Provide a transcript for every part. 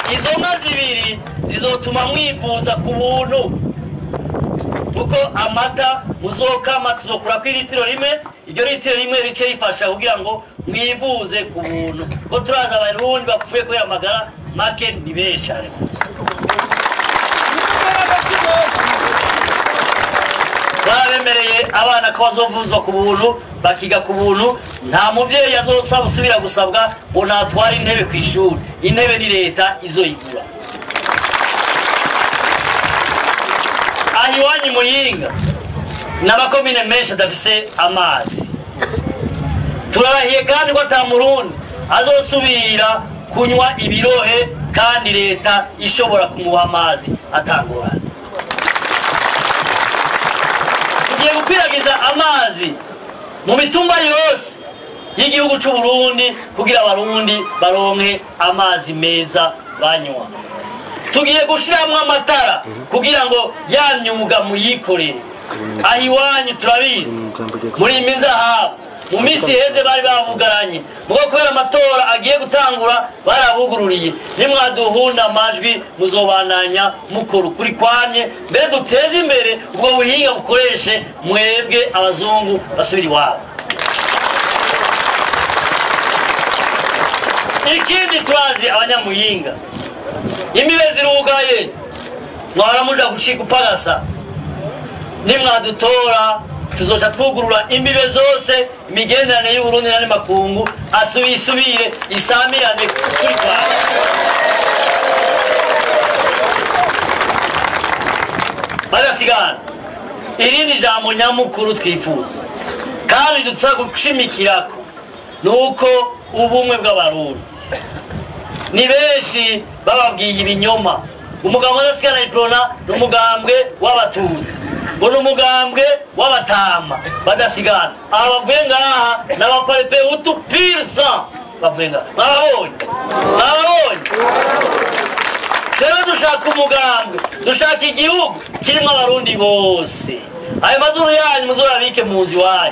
izo nka zibiri zizotuma mwivuza ku buntu kuko amata muzokama tuzokura ku litiro rimwe iryo litiro rimwe rice rifasha kugira ngo mwivuze ku buntu ko turazi abarundi bapfuye kubera amagara make ni benshi cyane rwose barabemereye abana ko bazovuzwa ku buntu bakiga ku buntu nta muvyeyi azosaba usubira gusabwa ngo natware intebe ku ishuri intebe ni leta izoyigura aha iwanyu muyinga n'amakomine menshi adafise amazi turarahiye kandi ko ata murundi azosubira kunywa ibirohe kandi leta ishobora kumuha amazi atangorana tugiye gukwiragiza amazi mu mitumba yose y'igihugu c'u Burundi kugira abarundi baronke amazi meza banywa tugiye gushiramwo amatara kugira ngo ya myuga muyikorere aho iwanyu turabizi muri iyi mizahabu mu minsi iheze bari bavugaranye mugo kubera amatora agiye gutangura barabugururiye nimwaduhunda amajwi muzobananya mukora ukuri kwanye mbere duteze imbere ubwo buhinga bukoreshe mwebwe abazungu basubira iwabo ikindi turazi abanyamuyinga imbibe zirugaye mwara muja gucika upagasa nimwadutora tuzoca twugurura imbibe zose imigenderanire y'uburundi n'andi makungu asubi isubire isamirane kuri kwawe badasigana irindi jambo nyamukuru twifuza kandi dusa gushimikirako ni uko ubumwe bw'abarundi ni benshi bababwiye ibinyoma umugambwe udasigana iprona ni umugambwe w'abatuzi ngo ni umugambwe w'abatama badasigana aha bavuye ngaha ni abaparepe utu pirisa bavuye ngaha mwababonye mwababonye rero dushaka umugambwe dushaka igihugu kirimo abarundi bose ayo mazuru yanyu muzurabike mu nzu iwanyu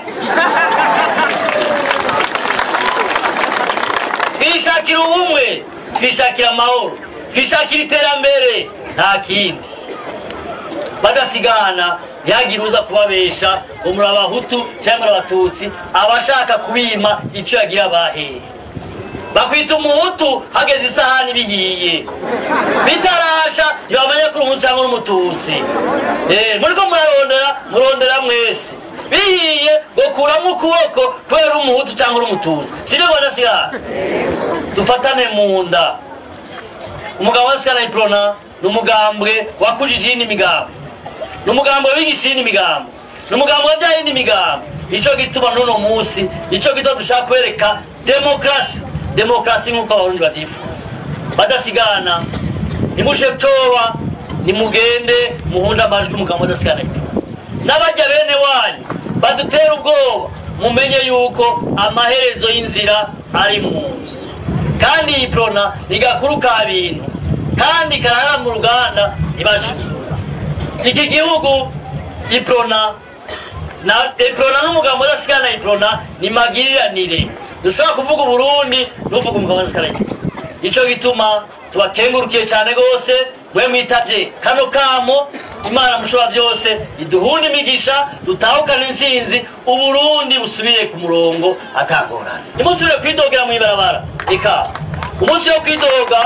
twishakira ubumwe twishakira amahoro twishakira iterambere nta kindi badasigana ntihagire uza kubabesha ngo muri abahutu cyangwa muri abatutsi abashaka kubima icyo yagira bahehe bakwita umuhutu hageze isahani bihiye bitarasha ntibamenya ko uri umuhutu cyangwa uri umututsi Eh, muriko murarondera murondera mwese bihiye ngo kuramo ukuboko kubera uri umuhutu cyangwa uri umututsi sibyo badasigana dufatane mu nda umugabo wa sikana iprona ni umugambwe wakujije iyindi migambo ni umugambwe wigisha iyindi migambo ni umugambwe wabyaye iyindi migambo nicyo gituma n'uno munsi nicyo gituma dushaka kwereka demokarasi demokarasi nk'uko abarundi babyifuza badasigana nimushe coba nimugende muhunde amajwi umugambwe udasigana iprona n'abajya bene wanyu badutera ubwoba mumenye yuko amaherezo y'inzira ari mu nzu kandi iyi prona ni gakuru ka bintu kandi karara mu ruganda ntibacuzura iki gihugu iprona na iprona n'umugabo udasigana iprona ni magiriranire dushobora kuvuga uburundi n'uvuga umugabo udasigana iprona nicyo gituma tubakengurukiye cyane rwose mwe mwitavye kano kamo imana mushobora byose iduhunde imigisha dutahukane intsinzi uburundi busubire ku murongo atangorane nimusubire kwidogera mu ibarabara eka umunsi wo kwidoga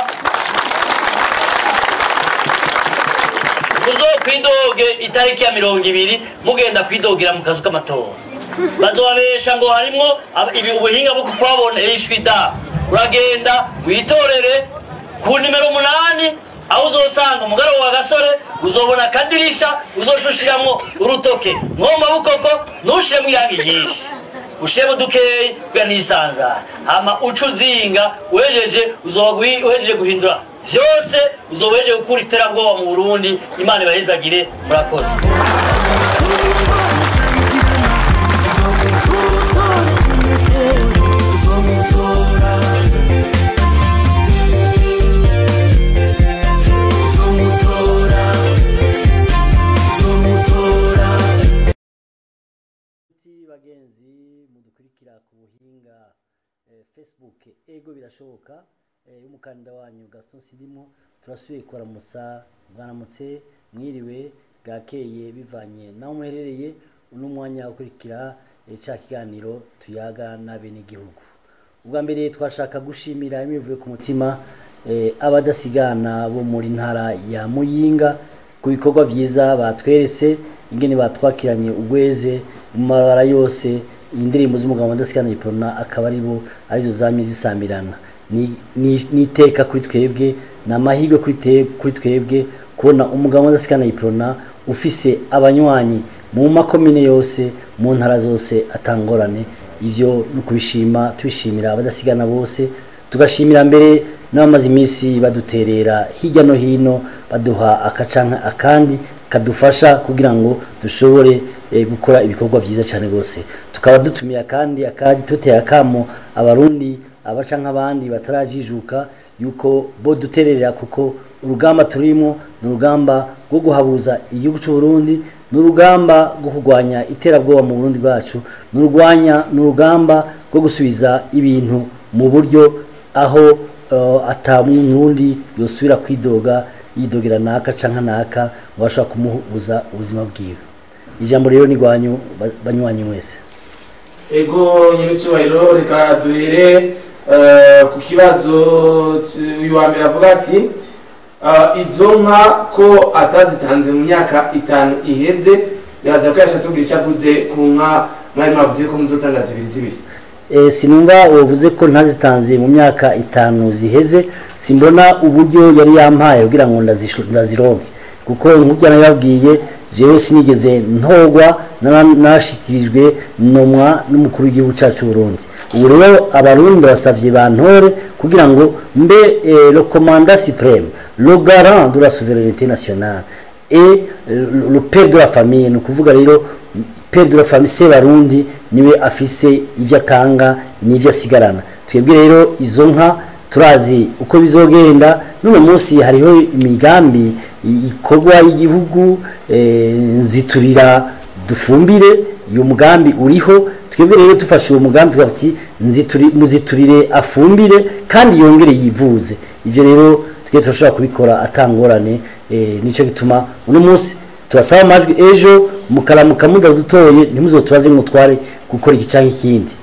muzokwidoge itariki ya mirongo ibiri mugenda kwidogera mu kazu k'amatora bazobabesha ngo harimwo ab- ibi- ubuhinga bwo kukwaboneshwa da uragenda witorere ku nimero umunani aho uzosanga umugaro wa gasore uzobona akadirisha uzoshushiramwo urutoke mwoma bukoko ntushiremo irangi ryinshi ushiremo dukeyi kugira nisanzara hama uca uzinga uhejeje uzoba guhi- uhejeje guhindura vyose uzoba uhejeje gukura iterabwoba mu burundi imana ibahezagire murakoze inshuti bagenzi mudukurikira ku buhinga eh, facebook ego birashoboka eh, y'umukandida wanyu Gaston Sidimo turasubiye kuramutsa bwanamutse mwiriwe bwakeye bivanye naho muherereye uno mwanya ukurikira eh, ca kiganiro tuyaga n'abenegihugu ubwa mbere twashaka gushimira imivuye ku mutima eh, abadasigana bo muri ntara ya Muyinga ku bikorwa vyiza batweretse ingene batwakiranye ugweze mu mabara yose indirimbo z'umugabo wadasigana iprona akaba ari bo arizo zamye zisamirana ni ni- ni iteka kuri twebwe ni amahirwe kuri te- kuri twebwe kubona umugabo wadasigana iprona ufise abanywanyi mu makomine yose mu ntara zose atangorane ivyo ni ukubishima tubishimira abadasigana bose tugashimira mbere n'abamaze iminsi baduterera hirya no hino baduha akacanka akandi kadufasha kugira ngo dushobore eh, gukora ibikorwa vyiza cyane rwose tukaba dutumira kandi akandi tuteye akamo abarundi abaca nk'abandi batarajijuka yuko bo dutererera kuko urugamba turimo ni urugamba rwo guhabuza igihugu cy'u Burundi ni urugamba rwo kurwanya iterabwoba mu Burundi bwacu ni urwanya ni urugamba rwo gusubiza ibintu mu buryo aho uh, ata murundi yosubira kwidoga yidogera naka canka naka ngo ashobora kumubuza ubuzima bwiwe ijambo rero ni rwanyu ba- banywanyi mwese ego nyiricyubahiro reka duhere eh, ku kibazo c- uyu wa mbere avuga ati eh, izo nka ko atazitanze mu myaka itanu iheze biraza ko yashatse kugira icyo avuze ku nka mwari mwavuze ko muzotanga zibiri zibiri e, sinumva wavuze ko ntazitanze mu myaka itanu ziheze simbona uburyo yari yampaye kugira ngo ndazisho- ndazironke kuko nk'ubyo nabibabwiye jewe sinigeze ntogwa nara- narashikirijwe nomwa n'umukuru w'igihugu cyacu Burundi ubu rero abarundi basavye bantore kugira ngo mbe eh, le commandant suprême le garant de la souveraineté nationale et le, le père de la famille ni ukuvuga rero père de la famille Sebarundi niwe afise ivyo atanga n'ivyo asigarana twebwe rero izo nka turazi uko bizogenda none munsi hariho imigambi i- ikorwa y'igihugu eh, nziturira dufumbire uyu mugambi uriho twebwe rero dufashe uwo mugambi tukavuga ati "Nzituri- muziturire afumbire kandi yongere yivuze ivyo rero twe turashobora kubikora atangorane eh, nico gituma uno munsi tubasaba amajwi ejo mukaramuka mudadutoye ntimuzotubaze ngo tware gukora iki canke ikindi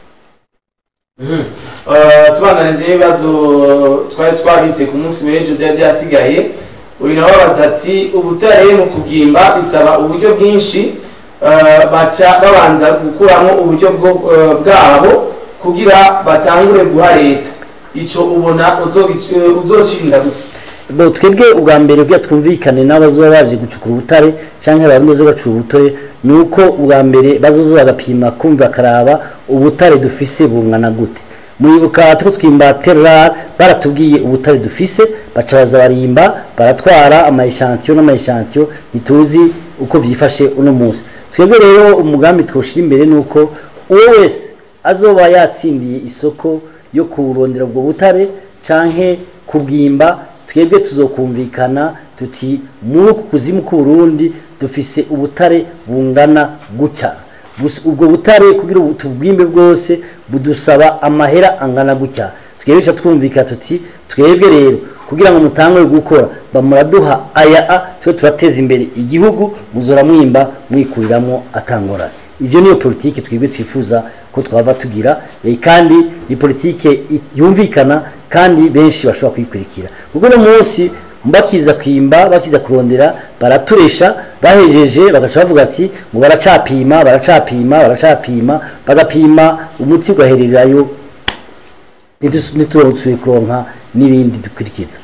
Eh, tubandanije ibibazo twari twabitse ku munsi w'ejo byari byasigaye uyu nawe abaza ati ubutare mu kugimba bisaba uburyo bwinshi eh, baca babanza gukuramo uburyo bwo- eh, bwabo kugira batangure guha leta ico ubona uzogic- eh, uzocinda gute bo twebwe ubwa mbere kugira twumvikane n'abazoba baje gucukura ubutare canke abarundi bazoba bacukura ubutare ni uko ubwa mbere bazoza bagapima kumva bakaraba ubutare dufise bungana gute muribuka tuko twimba terra baratubwiye ubutare dufise baca baza barimba baratwara amayishantiyo n'amayishantiyo ntituzi uko vyifashe uno munsi twebwe rero umugambi twoshira imbere ni uko uwo wese azoba yatsindiye isoko yo kurondera ubwo butare canke kubwimba twebwe tuzokumvikana tuti muri uku kuzimu k'uburundi dufise ubutare bungana gutya Gusa ubwo butare kugira ubu tubwimbe bwose budusaba amahera angana gutya twebwe ca twumvikana tuti twebwe rero kugira ngo mutangure gukora bamuraduha aya a twe turateza imbere igihugu muzora mwimba mwikuriramo atangorane ivyo niyo politike twebwe twifuza ko twava tugira eh, kandi ni politike i- yumvikana kandi benshi bashobora kuyikurikira kuko uno munsi bakiza kwimba bakiza kurondera baraturesha bahejeje bagaca bavuga ati ngo baracapima baracapima baracapima bagapima umuti ugahererayo ntituronsuye kuronka n'ibindi dukurikiza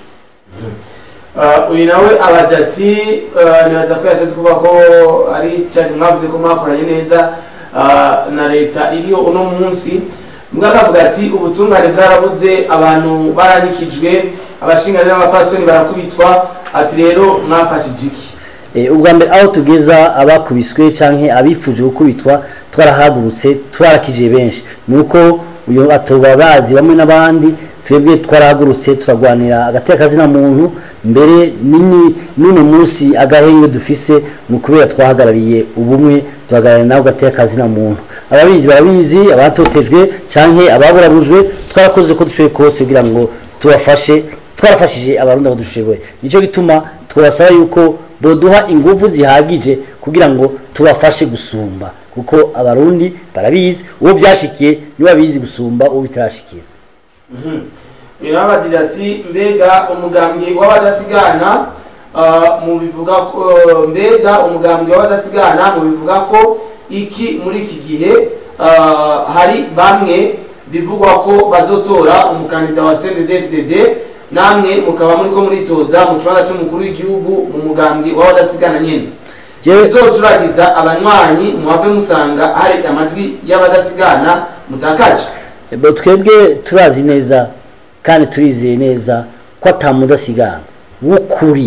Uh, uyu nawe abaza ati uh, nibaza ko yashatse kuvuga ko ari cyane mwavuze ko mwakoranye neza uh, na leta iriho uno munsi mbwa akavuga ati ubutungane bwarabuze abantu baranikijwe abashingane n'abapfasoni barakubitwa ati rero mwafashije iki Eh, ubwa mbere aho tugeza abakubiswe canke abifuje gukubitwa twarahagurutse twarakije benshi nuko uyu atoba bazi bamwe n'abandi twebwe twarahagurutse turagwanira agateka kazina muntu mbere nini n'uno munsi agahenge dufise ni ukubera twahagarariye ubumwe tuhagarariye nawe agateka kazina muntu ababizi barabizi abatotejwe canke ababurabujwe twarakoze ko dushoboye kose kugira ngo tubafashe twarafashije abarundi abo dushoboye nicyo gituma twabasaba yuko boduha ingufu zihagije kugira ngo tubafashe gusumba kuko abarundi barabizi uwo byashikiye niwe abizi gusumba uwo bitarashikira birabagije ati mbega umugambwe w'abadasigana ah, mu bivuga ko mbega umugambwe w'abadasigana mu bivuga ko iki muri iki gihe ah, hari bamwe bivugwa ko bazotora umukandida wa CNDD-FDD namwe mukaba muriko muritoza mu kibanza c'umukuru w'igihugu mu mugambwe w'abadasigana nyene Jewe- bizocuragiza abanywanyi muhave musanga hari amajwi y'abadasigana mutakaje Ebo twebwe turazi neza kandi turizeye neza ko atamudasigana w'ukuri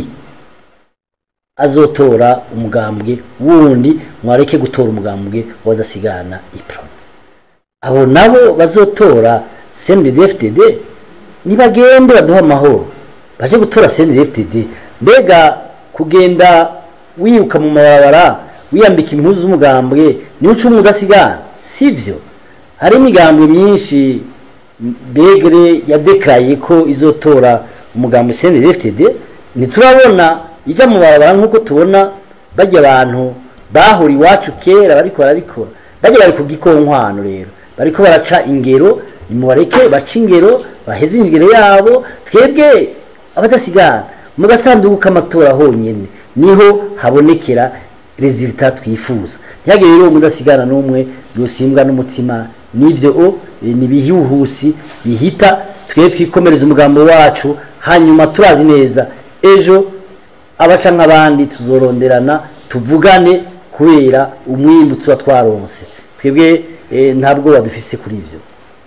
azotora umugambwe wundi mwareke gutora umugambwe w'abadasigana ipro abo nabo bazotora CNDD-FDD nibagende baduha amahoro baje gutora CNDD-FDD mbega kugenda wiruka mu mabarabara wiyambika impuzu z'umugambwe niwe uca umudasigana sivyo hari imigambwe myinshi begere yadekaye ko izotora umugambwe CNDD-FDD ntiturabona ijya mu barabara nk'uko tubona bajya abantu bahura iwacu kera bariko barabikora bajya bari ku gikonkwano rero bariko baraca ingero nimubareke baca ingero baheze ingero yabo twebwe abadasigana mu gasanduku k'amatora honyine niho habonekera resultat twifuza ntihagire rero umudasigana n'umwe yosimbwa n'umutima n'ivyo o eh, ni bihuhusi bihita twebwe twikomereza umugambo wacu hanyuma turazi neza ejo abaca nk'abandi tuzoronderana tuvugane kubera umwimbu tuba twaronse twebwe eh, nta bwoba dufise kuri ivyo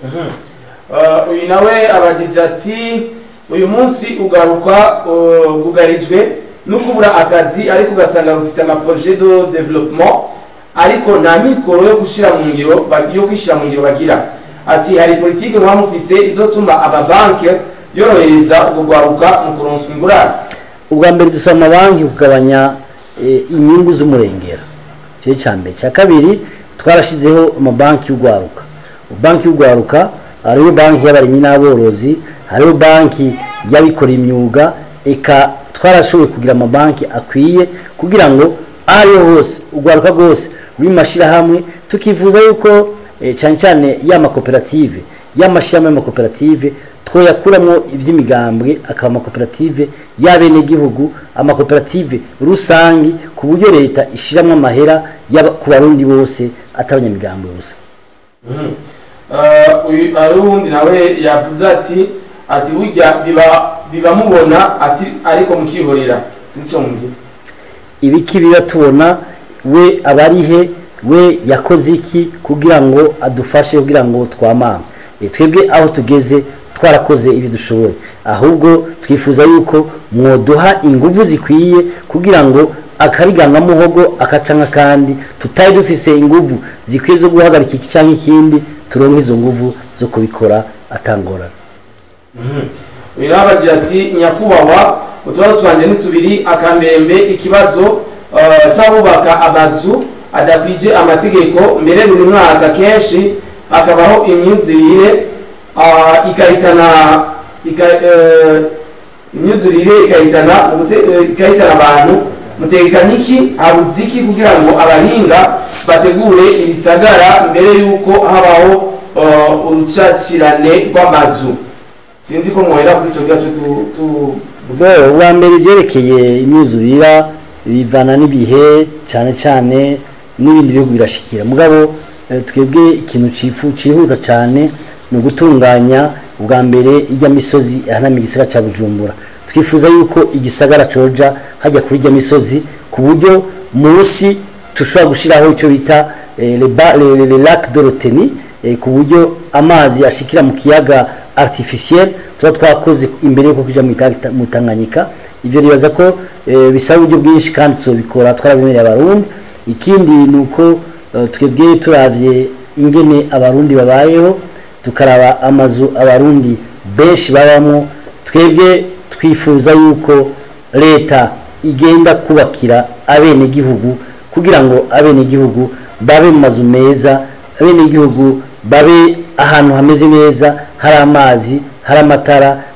Uh, uyu nawe abagije ati uyu munsi ugaruka uh, gugarijwe no kubura akazi ariko ugasanga rufise amaprojet de development ariko nta mikoro yo gushira mu ngiro ba- yo kwishira mu ngiro bagira ati hari politike muba mufise izotuma amabanki yorohereza ubwo rwaruka mu kuronswa ingurane ubwa mbere dusaba amabanki kugabanya eh, inyungu z'umurengera cyo cya mbere cya kabiri twarashizeho amabanki y'urwaruka banki y'urwaruka hariho banki y'abarimyi n'aborozi hariho banki y'abikora imyuga eka twarashoboye kugira amabanki akwiye kugira ngo aho ariho hose urwaruka rwose ruri mu mashyirahamwe tukifuza yuko eh, cyane cyane y'amakoperative y'amashyirahamwe y'amakoperative twoyakuramo iby'imigambwe akaba amakoperative y'abenegihugu amakoperative rusangi ku buryo leta ishyiramo amahera y'aba- ku barundi bose atabanyamigambwe gusa Uh, uyu ari uwundi nawe yavuze ati ati burya biba biba mubona ati ariko mukihorera sinzi icyo mubwira ibiki biba tubona we abarihe we yakoze iki kugira ngo adufashe kugira ngo twamame E, twebwe aho tugeze twarakoze ibyo dushoboye ahubwo twifuza yuko mwoduha ingufu zikwiye kugira ngo akariganga muhogo akaca nk'akandi tutari dufise ingufu zikwiye zo guhagarika iki cyangwa ikindi turonke izo nguvu zo kubikora atangorana uyu nawe abagira ati nyakubahwa utubazo twanjye ni tubiri akambembe ikibazo uh, cy'abubaka amazu adakwije amategeko mbere buri mwaka kenshi hakabaho imyuzurire uh, ikahitana ika, uh, imyuzurire ikahitana mu gute- eh, ikahitana abantu mutekanye iki habuze iki kugira ngo abahinga bategure ibisagara mbere y'uko habaho uh, urucakirane rw'amazu sinzi ko muhera kuri icyo gice tu- tu- Ubwo ubwa mbere ibyerekeye imyuzurira bivana n'ibihe cyane cyane n'ibindi bihugu birashikira mugabo eh, twebwe ikintu cifu cihuta cyane ni ugutunganya ubwa mbere ijya misozi ahanami igisagara cya bujumbura twifuza yuko igisagara coja hajya kuri ijya misozi ku buryo munsi tushobora gushyiraho icyo bita eh, le ba- le- le- le lac de roteni eh, ku buryo amazi ashikira mu kiyaga artificiel tuba twakoze imbere yuko kuja mu Ita- mu Tanganyika ivyo ribaza ko eh, bisaba uburyo bwinshi kandi tuzobikora twarabimereye abarundi ikindi ni uko eh, twebwe turavye ingene abarundi babayeho tukaraba amazu abarundi benshi babamo twebwe twifuza yuko leta igenda kubakira abenegihugu kugira ngo abenegihugu babe mu mazu meza abenegihugu babe ahantu hameze neza hari amazi hari amatara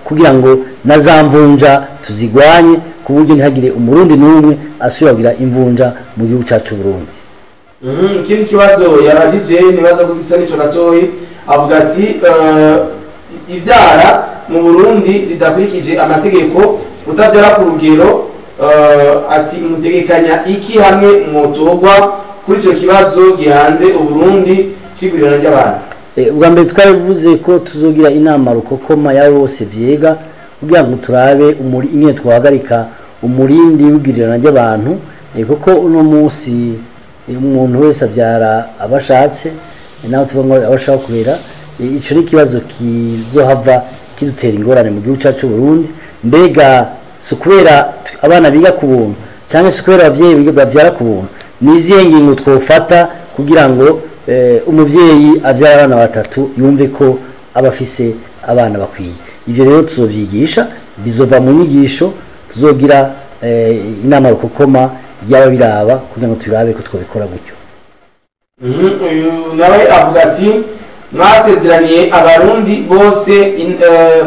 kugira ngo na za mvunja tuzigwanye ku buryo ntihagire umurundi n'umwe asubira kugira imvunja mu gihugu cyacu Burundi Mhm, ikindi kibazo yabajije nibaza ko gisa n'ico gatoyi avuga ati eh, ivyara mu burundi ridakurikije amategeko utavyara ku rugero eh, ati mutegekanya iki hamwe mwotogwa kuri ico kibazo gihanze uburundi c'igurirana ry'abantu Eh, ubwa mbere twaravuze ko tuzogira inama rukokoma yabo bose vyega kugira ngo turabe umuri ingene twahagarika umurindi w'igirirana ry'abantu eh, kuko uno munsi eh, umuntu wese avyara abashatse eh, naho tuvuga ngo abashaka kubera eh, ico ni ikibazo kizohava kidutera ingorane mu gihugu cyacu Burundi mbega si ukubera t- abana biga ku buntu cyangwa si ukubera abavyeyi biga- bavyara ku buntu ni izihe ngingo twofata kugira ngo eh, umuvyeyi avyara abana batatu yumve ko aba afise abana bakwiye ivyo rero tuzovyigisha bizova mu nyigisho tuzogira eh, inama rukokoma yaba biraba kugira ngo turabe ko twabikora gutyo Mhm, uyu nawe avuga ati mwasezeraniye abarundi bose in- eh,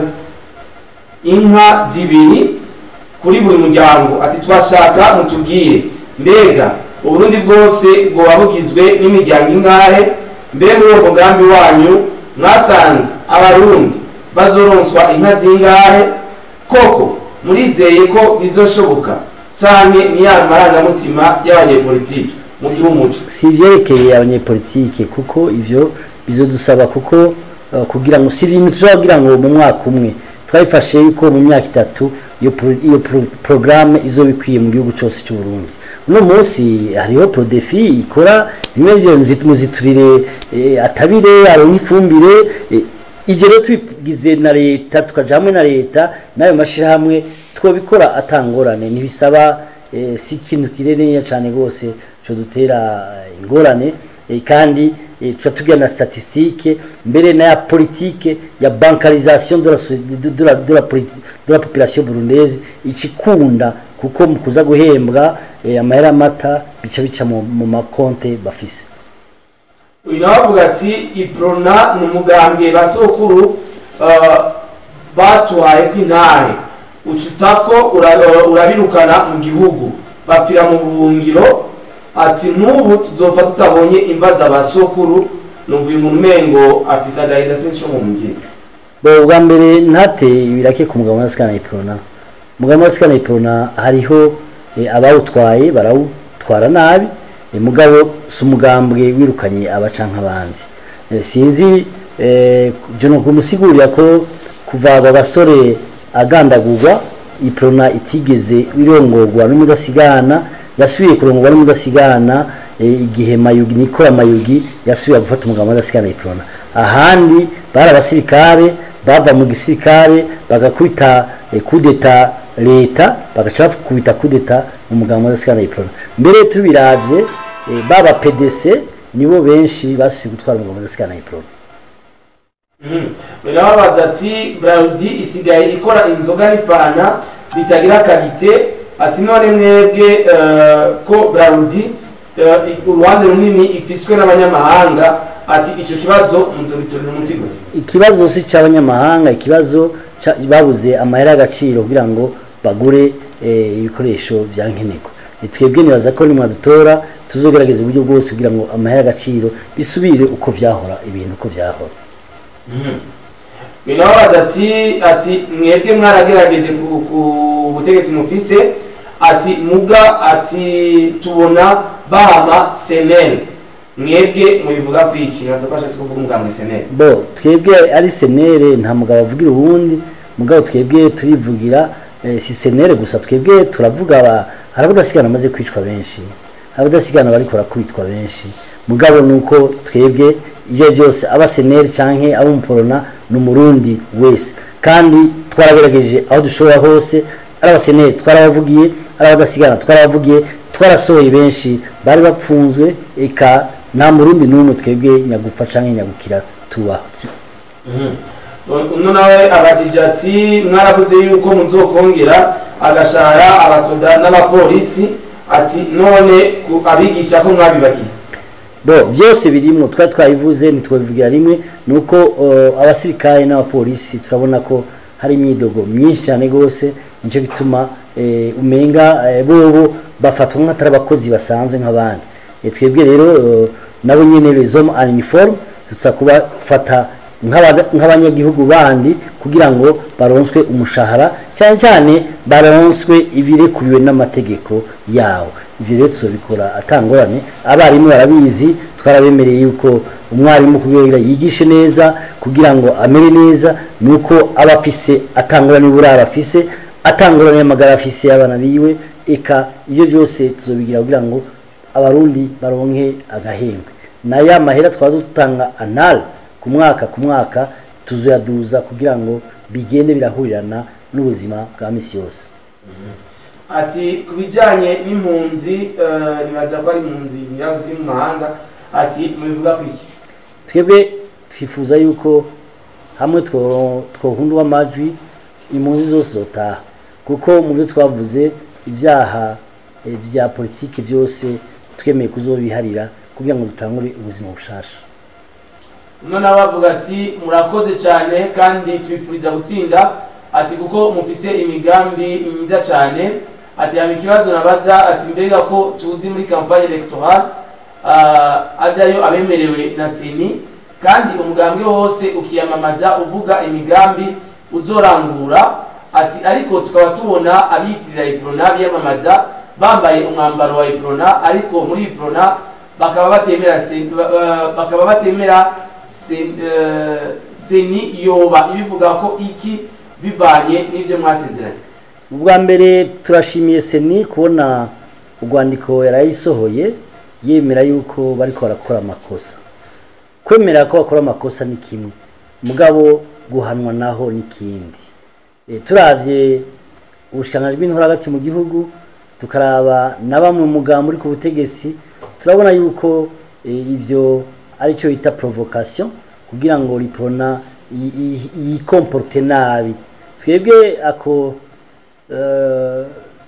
inka zibiri kuri buri muryango ati twashaka mutubwire mbega uburundi bwose bwoba bugizwe n'imiryango ingahe mbe muri uwo mugambi wanyu mwasanze abarundi bazoronswa inka zingahe koko murizeye ko bizoshoboka canke ni ya marangamutima y'abanyepolitiki musi umuco si ivyerekeye abanyepolitike kuko ivyo bizodusaba kuko uh, kugira ngo si ibintu tushobora kugira ngo mu mwaka umwe twabifashe yuko mu myaka itatu iyo pro- iyo pro- programme izoba ikwiye mu gihugu cose c'u Burundi uno munsi hariho prodefi ikora bimwe vyo nzi- muziturire eh, atabire aronka ifumbire eh, ivyo rero tubigize na leta tukaja hamwe na leta n'ayo mashirahamwe twobikora atangorane ntibisaba eh, si ikintu kirereye cyane rwose cyo dutera eh, ingorane eh, kandi eh, tuca tugira na statistique mbere na ya politique ya bancarisation de la, so- de, de la, de la, politi- de la population burundaise ikikunda kuko mu kuza guhembwa eh, amahera mata bica bica mu, mu makonte bafise uyu nawe avuga ati iprona ni umugambwe basokuru uh, batuhaye ko intahe ucutako ura- urabirukana mu gihugu bapfira mu buhungiro ati n'ubu tuzopfa tutabonye imva za basokuru numva uyu muntu umengo afise agahinda sinco mu mugire bo bwa mbere ntate ibirake ku mugabo wa sikana iprona mugabo wa sikana iprona hariho eh, abawutwaye barawutwara nabi eh, mugabo si umugambwe wirukanye abaca nk'abandi Eh, sinzi eh, je no kumusigurira ko kuva abo basore agandagurwa iprona itigeze irongorwa n'umudasigana yasubiye kurongorwa n'umudasigana eh, igihe mayugi nikora mayugi yasubiye gufata umugabo w'umudasigana iprona ahandi bari abasirikare bava mu gisirikare bagakubita eh, kudeta leta bagaca bakubita kudeta mu mugabo w'umudasigana iprona mbere tubiravye eh, baba PDC nibo benshi basubiye gutwara umugabo w'umudasigana iprona birababaza ati braludi isigaye ikora inzoga n'ifana bitagira karite ati none mwebwe eh, ko braludi eh, uruhande runini ifiswe n'abanyamahanga ati ico kibazo muzobitorera umuti gute ikibazo si cy'abanyamahanga ikibazo ca- babuze amahera y'agaciro kugira ngo bagure eh, ibikoresho vya nkenerwa Eh, twebwe nibaza ko nimwadutora tuzogerageza uburyo bwose kugira ngo amahera y'agaciro bisubire uko vyahora ibintu uko vyahora birababaza ati ati mwebwe mwaragerageje ku ku butegetsi mufise ati muga ati tubona bahama senel mwebwe mubivuga kwiki nkaza kwashatse kuvuga umugambwe senel bo twebwe ari senere nta mugabo avugira uwundi mugabo twebwe turivugira eh, si senere gusa twebwe turavuga aba- hari abadasigana bamaze kwicwa benshi hari abadasigana bariko barakubitwa benshi mugabo nuko twebwe ivyo vyose aba senere canke aba umuporona ni umurundi wese kandi twaragerageje aho dushobora hose ari abasenere twarabavugiye ari abadasigana twarabavugiye twarasohoye benshi bari bapfunzwe eka nta murundi n'umwe twebwe nyagupfa canke nyagukira tubaho uno nawe abajije ati mwaravuze yuko muzokongera agashara abasoda n'abapolisi ati none ku- abigisha ko mwabibagiye bo byose birimwo twari twabivuze ntitwabivugira rimwe nuko uh, abasirikare n'abapolisi turabona ko hari imyidogo myinshi cyane rwose nicyo gituma eh, umenga eh, bobo bafatwa nk'atari abakozi basanzwe nk'abandi Eh, twebwe rero eh, nabo nyene les hommes en uniforme tuza kubafata nk'aba- nk'abanyagihugu bandi kugira ngo baronswe umushahara cyane cyane baronswe ibirekuriwe n'amategeko yawo ibyo rero tuzobikora atangorane abarimu barabizi twarabemereye yuko umwarimu kugira yigishe neza kugira ngo amere neza ni uko aba afise atangorane uburara afise atangorane y'amagara afise y'abana biwe eka ibyo byose tuzobigira kugira ngo abarundi baronke agahembwe na ya mahera twaza dutanga anal ku mwaka ku mwaka tuzoyaduza kugira ngo bigende birahurirana n'ubuzima bwa misi yose ati ku bijyanye n'impunzi eh, nibaza ko ari impunzi nyirazo ziri mu mahanga ati mubivuga ku iki twebwe twifuza yuko hamwe two- twohundwa amajwi impunzi zose zotaha kuko mu byo twavuze ibyaha eh, vya politiki byose twemeye kuzobiharira kugira ngo dutangure ubuzima bushasha uno nawe avuga ati murakoze cyane kandi twifuriza gutsinda ati kuko mufise imigambi myiza cyane ati haba ikibazo nabaza ati mbega ko tuzi muri kampanye electoral uh, ajyayo abemerewe na seni kandi umugambwe wose ukiyamamaza uvuga imigambi uzorangura ati ariko tukaba tubona abiyitirira iprona biyamamaza bambaye umwambaro wa iprona ariko muri iprona bakaba batemera sen- ba- ba- bakaba batemera sen- eh, seni yoba ibivuga ko iki bivanye n'ibyo mwasezeranye ubwa mbere turashimiye seni kubona urwandiko yarayisohoye yemera yuko bariko barakora amakosa kwemera ko bakora amakosa ni kimwe mugabo guhanwa naho ni kindi e, turavye ubushikiranganji bw'intora hagati mu gihugu tukaraba na bamwe mu mugambo uri ku butegetsi turabona yuko e, ivyo aricyo bita provocation kugira ngo riprona yi- yi- yikomporte nabi twebwe ako eh,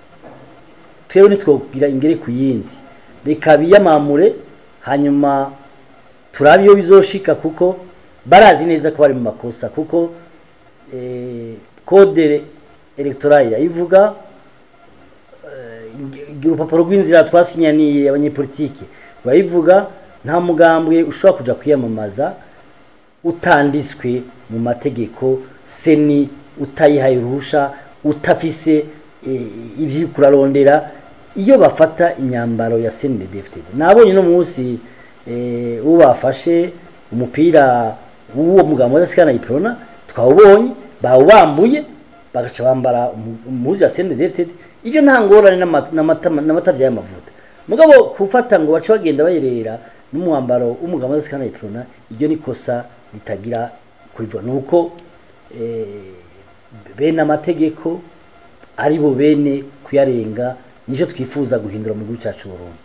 twebwe ntitwogira ingere ku yindi reka biyamamure hanyuma turabe iyo bizoshika kuko barazi neza ko bari mu makosa kuko eh, kode electorale irayivuga eh, urupapuro rw'inzira twasinyaniye abanyepolitike rurayivuga nta mugambwe ushobora kuja kwiyamamaza utanditswe mu mategeko seni utayihaye uruhusha utafise eh, ivyo uriko urarondera iyo bafata imyambaro ya CNDD-FDD nabonye no munsi eh, uwo bafashe umupira w'uwo mugabo wadasikana iprona twawubonye bawubambuye bagaca bambara umu- umuzi wa CNDD-FDD ivyo nta ngorane n'ama- n'amata n'amata vy'amavuta mugabo kufata ngo bace bagenda bayerera n'umwambaro w'umugabo wadasikana iprona iryo ni kosa ritagira kurivuga nuko eh, bene amategeko ari bo bene kuyarenga nicyo twifuza guhindura mu gihugu cyacu Burundi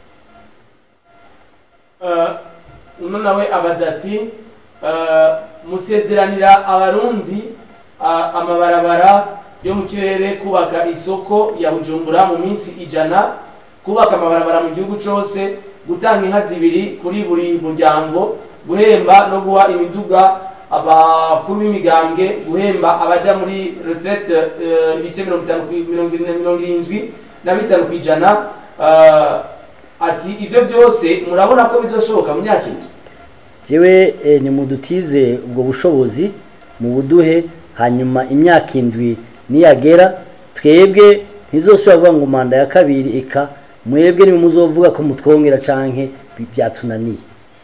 Eh, uno nawe abaza ati eh, musezeranira abarundi ah, amabarabara yo mu kirere kubaka isoko ya bujumbura mu minsi ijana kubaka amabarabara mu gihugu cyose gutanga inka zibiri kuri buri muryango guhemba no guha imiduga abakuru b'imigambwe guhemba abaja muri retraite eh, ibice mirongo itanu ku- mirongo ine- mirongo irindwi na bitanu ku ijana eh, ati ivyo byose murabona ko bizoshoboka mu myaka itatu jewe eh, nimudutize ubwo bushobozi mu buduhe hanyuma imyaka indwi niyagera twebwe ntizosubira kuvuga ngo manda ya kabiri eka mwebwe niwe muzovuga ko mutwongera canke bi- byatunaniye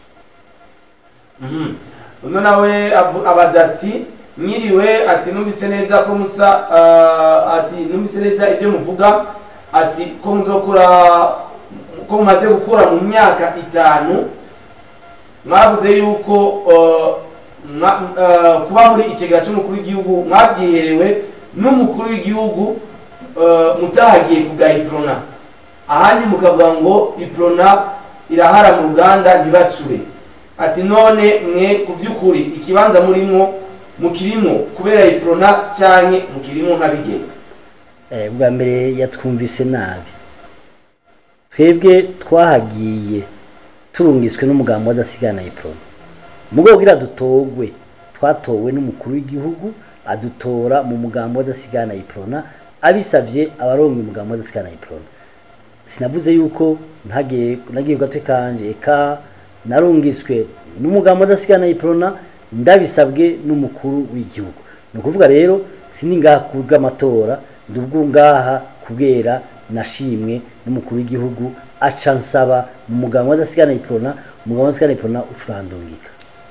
Mhm. uno nawe avu- abaza ati mwiriwe ati numvise neza ko musa ah, ati numvise neza ibyo muvuga ati ko muzokora ko mumaze gukora mu myaka itanu mwavuze yuko ah, mwa- ah, kuba muri ikigera cy'umukuru w'igihugu mwabyiherewe n'umukuru w'igihugu ah, mutahagiye kubwa iprona ahandi mukavuga ngo iprona irahara mu ruganda ntibacure ati none mwe ku by'ukuri ikibanza murimo mukirimo kubera iprona cyane mukirimo nk'abigenga Eh, bwa mbere yatwumvise nabi twebwe twahagiye turungiswe n'umugambi wadasigana iprona mugabo kugira dutogwe twatowe n'umukuru w'igihugu adutora mu mugambo w'adasigana iprona abisavye abarongo umugambo w'adasigana iprona sinavuze yuko ntagiye nagiye ku gatwe kanje eka narungiswe n'umugambo w'adasigana iprona ndabisabwe n'umukuru w'igihugu ni ukuvuga rero sindi ngaha ku bw'amatora ndi ubwo ngaha kubera nashimwe n'umukuru w'igihugu aca nsaba mu mugambo w'adasigana iprona umugambo w'adasigana iprona ucurandungika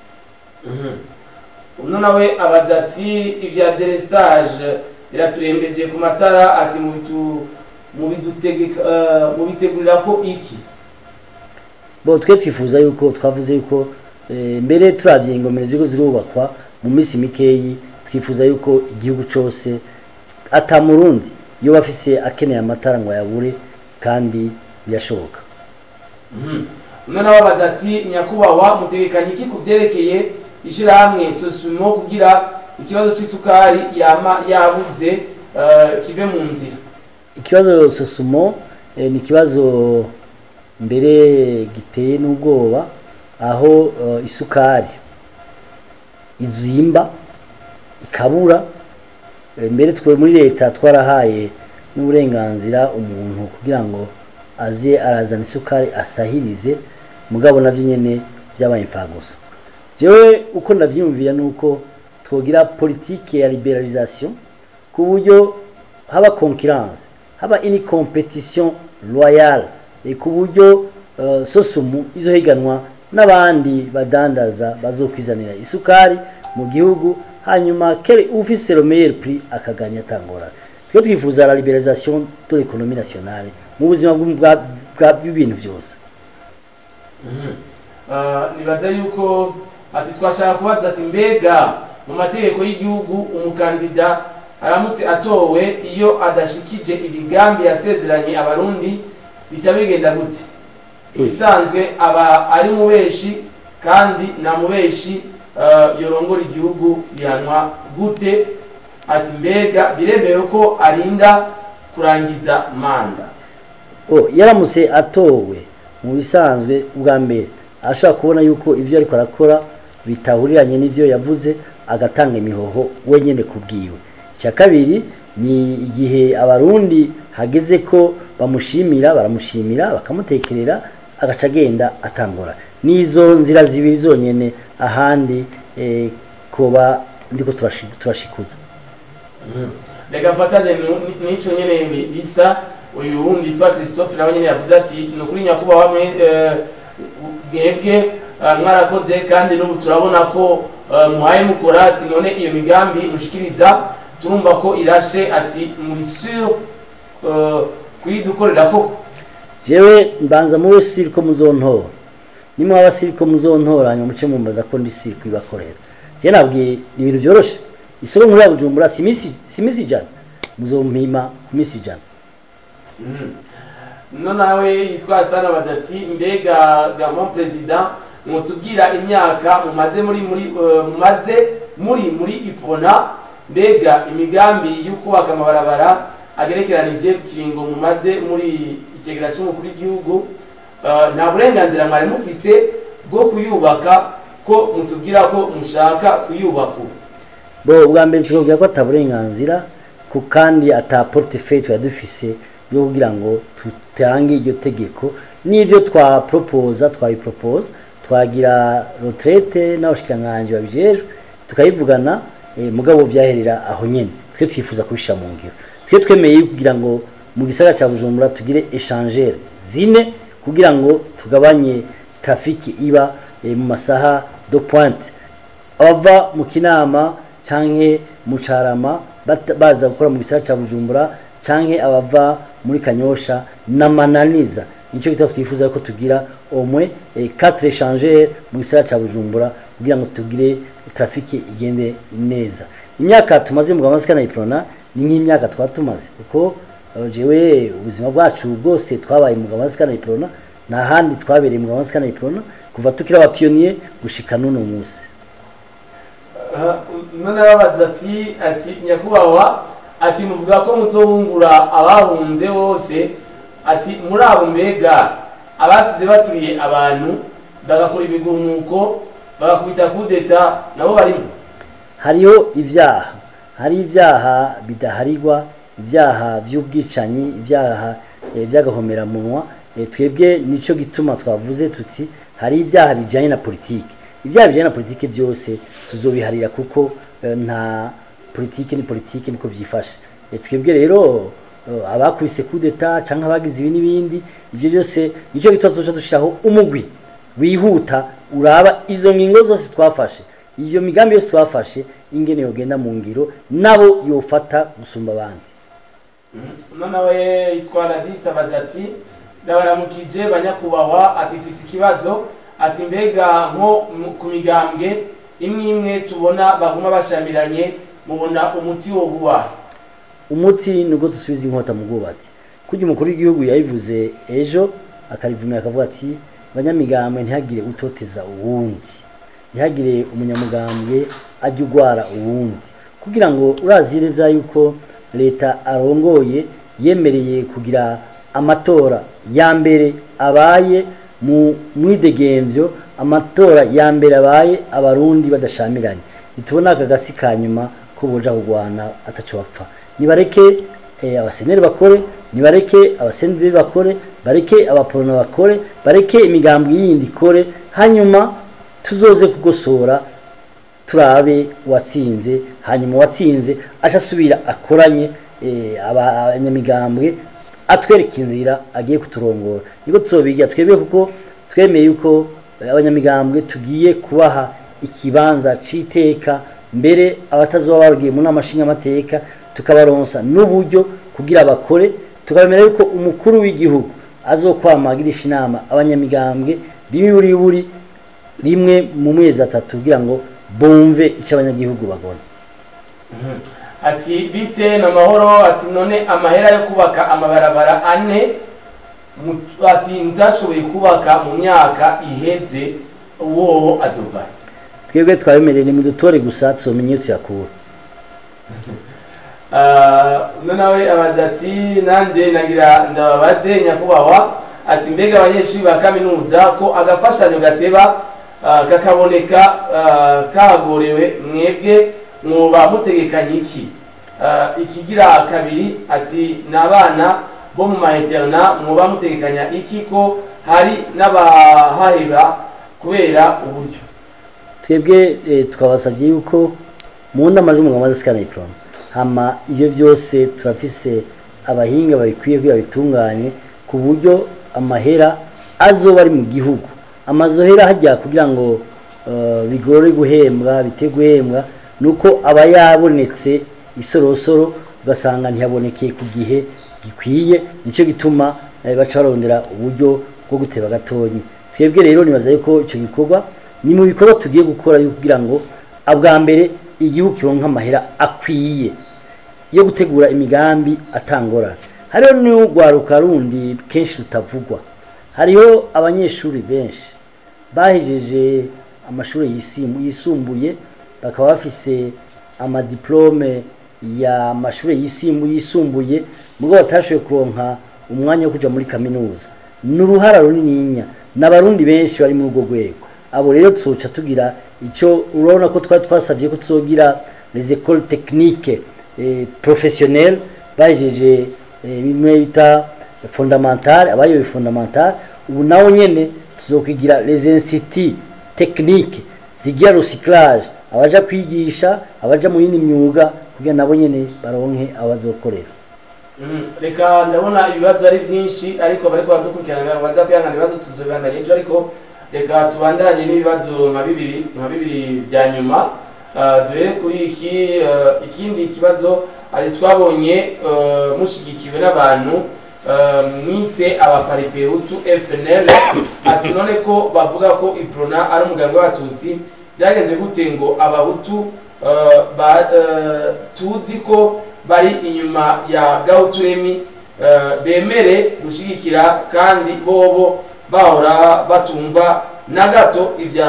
uno nawe abaza ati ibya delestage biraturembeje ku matara ati mubitu mubidutegeka eh, mubitegurira ko iki bo twe twifuza yuko twavuze yuko eh, mbere turavye ingomero ziriko zirubakwa mu minsi mikeyi twifuza yuko igihugu cose ata murundi yoba afise akeneye amatara ngo ayabure kandi birashoboka uno nawe abaza ati nyakubahwa mutegekanye iki ku vyerekeye ishirahamwe sosumo kugira ikibazo c'isukari yama yabuze eh, kive mu nzira ikibazo sosumo eh, ni ikibazo mbere giteye n'ubwoba aho eh, isukari izimba ikabura Eh, mbere twe muri leta twarahaye n'uburenganzira umuntu kugira ngo aze arazana isukari asahirize mugabo navyo nyene vyabaye imfagusa jewe uko ndavyiyumvira nuko twogira politike ya liberalisation ku buryo haba concurrence haba ini competition loyale e ku buryo uh, sosumu izohiganwa n'abandi badandaza bazokwizanira isukari mu gihugu hanyuma kere ufise le meilleur prix akaganya tangora twe twifuza la liberalisation de l'économie nationale mu buzima bw'u- bwa- bwa- bw'ibintu byose Eh, nibaza yuko ati twashaka kubaza ati mbega mu mategeko y'igihugu umukandida aramutse atowe iyo adashikije imigambi yasezeranye abarundi bica bigenda gute ibisanzwe aba ari mubeshi kandi na mubeshi eh, yorongora igihugu bihanwa gute ati mbega biremewe ko arinda kurangiza manda oh yaramutse atowe mu bisanzwe ubwa mbere ashobora kubona yuko ivyo ariko arakora bitahuriranye n'ivyo yavuze agatanga imihoho wenyene kubwiwe icya kabiri ni igihe abarundi hageze ko bamushimira baramushimira bakamutekerera agaca agenda atangora n'izo nzira zibiri zonyene ahandi eh, koba ndiko turashi- turashikuza reka mfatane nu- ni- n'ico nyene bi- bisa uyu wundi yitwa christophe nawe nyene yavuze ati ni ukuri nyakubahwa mwe eh, mwebwe eh, mwarakoze kandi n'ubu turabona ko eh, muhaye mukora ati none iyo migambi mushikiriza turumva ko irashe ati muri sur eh, kuyidukorera koko jewe mbanza muwe siriko muzontora nimwaba siriko muzontora hanyuma muce mumbaza ko ndi siriko ibakorera jewe nabwiye ni ibintu vyoroshe isoko nkuru ya bujumbura si imisi si imisi ijana muzompima ku misi ijana no nawe yitwa sana abaza ati mbega gamo perezida mwotubwira imyaka mumaze muri muri eh, mumaze muri muri ipona mbega imigambi yo kubaka amabarabara agerekeranije ku kiringo mumaze muri ikigega cy'umukuru w'igihugu eh, nta burenganzira mwari mufise bwo kuyubaka ko mutubwira ko mushaka kuyubaka ubu bo ubwa mbere tukabwira ko ata burenganzira ku kandi ata portefeuille twari dufise yo kugira ngo tutange iryo tegeko n'ivyo twaporopoza twabiporopoza twagira retraite n'abashikiranganji babijejwe tukayivugana eh, mugabo vyaherera aho nyene twe twifuza kubishira mu ngiro twe twemeye kugira ngo mu gisagara ca bujumbura tugire échangeur zine kugira ngo tugabanye trafiki iba eh, mu masaha de pointe abava mu kinama canke mu carama bata- baza gukora mu gisagara ca bujumbura canke abava muri kanyosha na mananiza nico gituma twifuza ko tugira omwe eh, quatre échangeurs mu gisagara ca bujumbura kugira ngo tugire trafiki igende neza imyaka tumaze mu gamasikana iprona ni nk'imyaka twari tumaze kuko eh, jewe ubuzima bwacu bwose twabaye mu gamasikana iprona nta handi twabereye mu gamasikana iprona kuva tukiri abapionnier gushika n'uno munsi none babaza ati ati nyakubahwa ati muvuga ko muzohungura abahunze bose ati muri abo mbega abasize baturiye abantu bagakora ibigumuko bagakubita kudeta nabo barimo hariho ivyaha hari ibyaha bidaharirwa ibyaha by'ubwicanyi ibyaha eh, by'agahomeраmunwa eh, twebwe nico gituma twavuze tuti hari ibyaha bijanye na politike ibyaha bijanye na politike byose tuzobiharira kuko eh, nta politike ni politike niko vyifashe Eh, twebwe rero eh, abakubise coup d'etat canke abagize ibi n'ibindi ivyo byose nico gituma tuzoca dushiraho umugwi wihuta uraba izo ngingo zose twafashe iyo migambi yose twafashe ingene yogenda mu ngiro nabo yofata gusumba abandi uno nawe yitwa radisi abaza ati ndabaramukije banyakubahwa ati mfise ikibazo ati mbega nko mu- ku migambwe imwe imwe tubona baguma bashamiranye mubona umuti wo guha umuti nubwo dusubiza inkota mu bwubatsi kurya umukuru w'igihugu yabivuze ejo akarivumira akavuga ati abanyamigambwe ntihagire utoteza uwundi ntihagire umunyamugambwe ajya ugwara uwundi kugira ngo urazi neza yuko leta arongoye yemereye kugira amatora ya mbere abaye mu mwidegemvyo amatora ya mbere abaye abarundi badashamiranye ntitubona aka gasi ka nyuma ko boja kugwana ataco bapfa nibareke eh, abaseneri bakore nibareke abasenderi bakore bareke abaporona bakore bareke imigambwe yindi ikore hanyuma tuzoze kugosora turabe uwatsinze hanyuma uwatsinze aca asubira akoranye eh, aba- abanyamigambwe atwereka inzira agiye kuturongora niko tuzobigira twebwe kuko twemeye yuko eh, abanyamigambwe tugiye kubaha ikibanza c'iteka mbere abatazoba bagiye mu nama nshingamateka tukabaronsa n'uburyo kugira bakore tukabemera yuko umukuru w'igihugu azokwamagirisha inama abanyamigambwe rimwe buri buri rimwe mu mezi atatu kugira ngo bumve icyo abanyagihugu bagona ati bite na mahoro ati none amahera yo kubaka amabarabara ane mu- ati mutashoboye kubaka mu myaka iheze uwo azova twebwe twabemereye ni mudutore gusa tuzomenya iyo tuyakura uno nawe abaza ati nanjye nagira ndababaze nyakubahwa ati mbega abanyeshuri ba kaminuza ko agafashanyo gateba ah, kakaboneka ah, kagorewe mwebwe mwoba mutegekanye iki Ah, ikigira kabiri ati ni abana bo mu maeterna mwoba mutegekanya iki ko hari n'abahaheba kubera uburyo twebwe eh, twabasabye yuko mu nama z'umugabo maze sikana iprona hama ivyo vyose turafise abahinga babikwiye kugira babitunganye ku buryo amahera azoba ari mu gihugu amazohera hajya kugira ngo eh, bigore guhembwa bite guhembwa nuko aba yabonetse isorosoro ugasanga ntihabonekeye ku gihe gikwiye nico gituma eh, baca barondera uburyo bwo guteba gatonyi twebwe rero nibaza yuko ico gikorwa ni mu bikorwa tugiye gukora yo kugira ngo abwa mbere igihugu kironka amahera akwiye yo gutegura imigambi atangorana hariho n'urwaruka rundi kenshi rutavugwa hariho abanyeshuri benshi bahejeje amashuri yisim- yisumbuye bakaba bafise amadiplome ya mashuri yisimbu yisumbuye mugo batashoboye kuronka umwanya wo kuja muri kaminuza ni uruhara runininya n'abarundi benshi bari muri urwo rwego abo rero tuzoca tugira ico urabona ko twari twasavye ko tuzogira les écoles techniques eh, professionnelles bahejeje eh, bimwe bita fondamentale abayoboye fondamentale ubu nawo nyene tuzokwigira les instituts techniques zigira recyclage abaja kwigisha abaja mu yindi myuga kugira nabo nyene baronke abazokorera Mm, reka ndabona ibibazo ari byinshi ariko bariko baradukurikirana baza kwihangana ibibazo tuzobibandanya ejo ariko reka tubandanye n'ibibazo nka bibiri nka bibiri bya nyuma Ah, duhere kuri iki ah, ikindi kibazo ari twabonye ah, mushigikiwe n'abantu ah, mwise abaparipehutu fnl ati none ko bavuga ko iprona ari umuganga w'abatutsi byagenze gute ngo abahutu ah, ba- ah, tuzi ko bari inyuma ya gahuturemi eh, bemere gushyigikira kandi bobo bahora batumva na gato ibya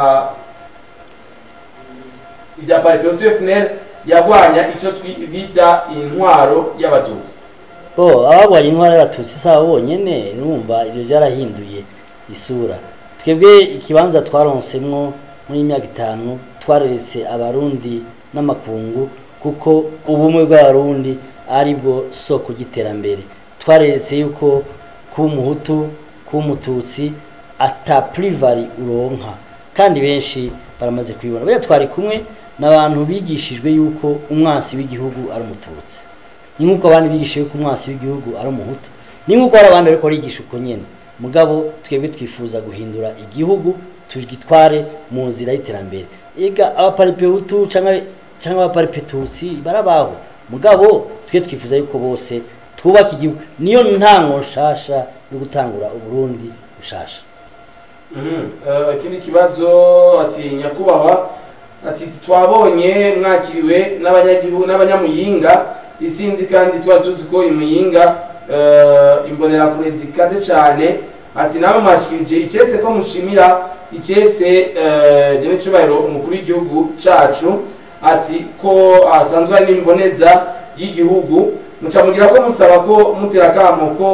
ibya paripehutu fnl yarwanya icyo twi- bita intwaro y'abatutsi bo abagwanya intwara y'abatutsi si abo bonyene urumva ibyo byarahinduye isura twebwe ikibanza twaronsemwo muri iyi myaka itanu twareretse abarundi n'amakungu kuko ubumwe bw'abarundi ari bwo soko ry'iterambere twaretse yuko kuba umuhutu kuba umututsi ata purivari uronka kandi benshi baramaze kubibona buriya twari kumwe n'abantu bigishijwe yuko umwansi w'igihugu ari umututsi ni nk'uko abandi bigishije yuko umwansi w'igihugu ari umuhutu ni nk'uko hari abandi ariko bigisha uko nyine mugabo twebwe twifuza guhindura igihugu tugitware mu nzira y'iterambere ega abaparipehutu cyangwa cyangwa abaparipetutsi barabaho mugabo twe twifuza yuko bose twubaka igihugu niyo ntango nshasha yo gutangura uburundi bushasha ikindi kibazo ati nyakubahwa ati twabonye mwakiriwe n'abanyagihugu n'abanyamuyinga isinzi kandi twari tuzi ko imuyinga imbonerakure zikaze cyane ati nawe mwashikirije icese ko mushimira icese dore cyubahiro umukuru w'igihugu cacu ati ko asanzwe ari n'imboneza y'igihugu mucamugira ko musaba ko mutera akamo ko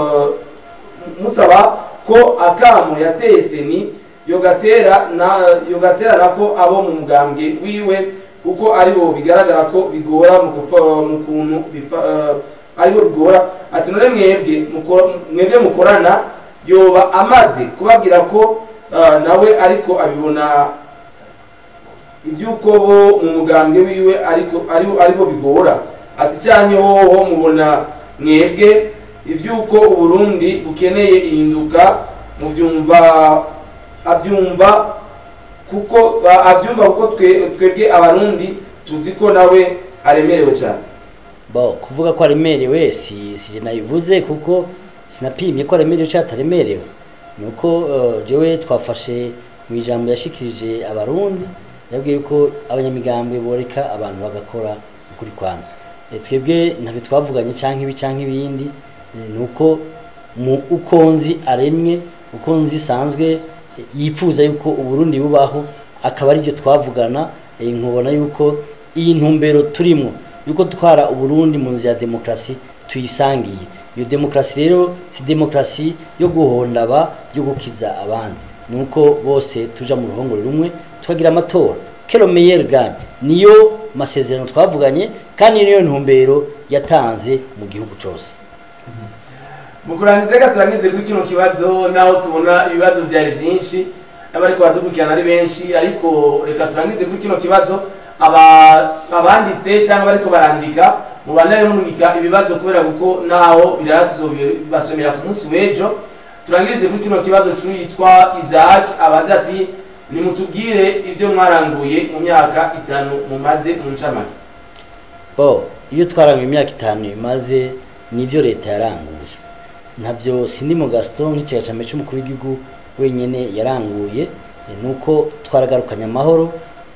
musaba ko akamo yateye seni yogatera na yogatera nako abo mu mugambwe wiwe kuko ari bo bigaragara ko bigora mu kufa mu kuntu bifa ari bo bigora ati none mwebwe mwebwe mukorana yoba amaze kubabwira ko nawe ariko abibona iby'uko bo mu mugambwe wiwe ariko ari bo bigora ati cyane hoho mubona mwebwe iby'uko uburundi bukeneye ihinduka mubyumva abyumva kuko abyumva kuko twebwe abarundi tuzi ko nawe aremerewe cyane bo kuvuga ko aremerewe si si nayivuze kuko sinapimye ko aremerewe cyangwa ataremerewe ni uko jewe twafashe mu ijambo yashikirije abarundi yabwiye ko abanyamigambwe boreka abantu bagakora ukuri kwana twebwe ntabwo twavuganye cyangwa ibi cyangwa ibindi ni uko mu uko nzi aremye uko nzi isanzwe yifuza yuko uburundi bubaho akaba aribyo twavugana nkubona yuko iyi ntumbero turimo yuko twara uburundi mu nzira ya demokarasi tuyisangiye iyo demokarasi rero si demokarasi yo guhondaba yo gukiza abandi ni uko bose tuja mu ruhongore rumwe tukagira amatora kero meyeri gani niyo masezerano twavuganye kandi niyo ntumbero yatanze mu gihugu cyose mu kurangiza reka turangize kuri kino kibazo naho tubona ibibazo byari byinshi n'abariko baradukurikirana ari benshi ariko reka turangize kuri kino kibazo abanditse cyangwa bariko barandika mubandane murungika ibibazo kubera kuko naho birara tuzobasomera ku munsi w'ejo turangirize kuri kino kibazo cyitwa isaac abaza ati nimutubwire ibyo mwaranguye mu myaka itanu mumaze mu ncamake bo iyo twaranguye imyaka itanu imaze nibyo leta yaranguye ntabyo sindi mu gasito nk'ikigacame cy'umukuru w'igihugu wenyine yaranguye nuko twaragarukanye amahoro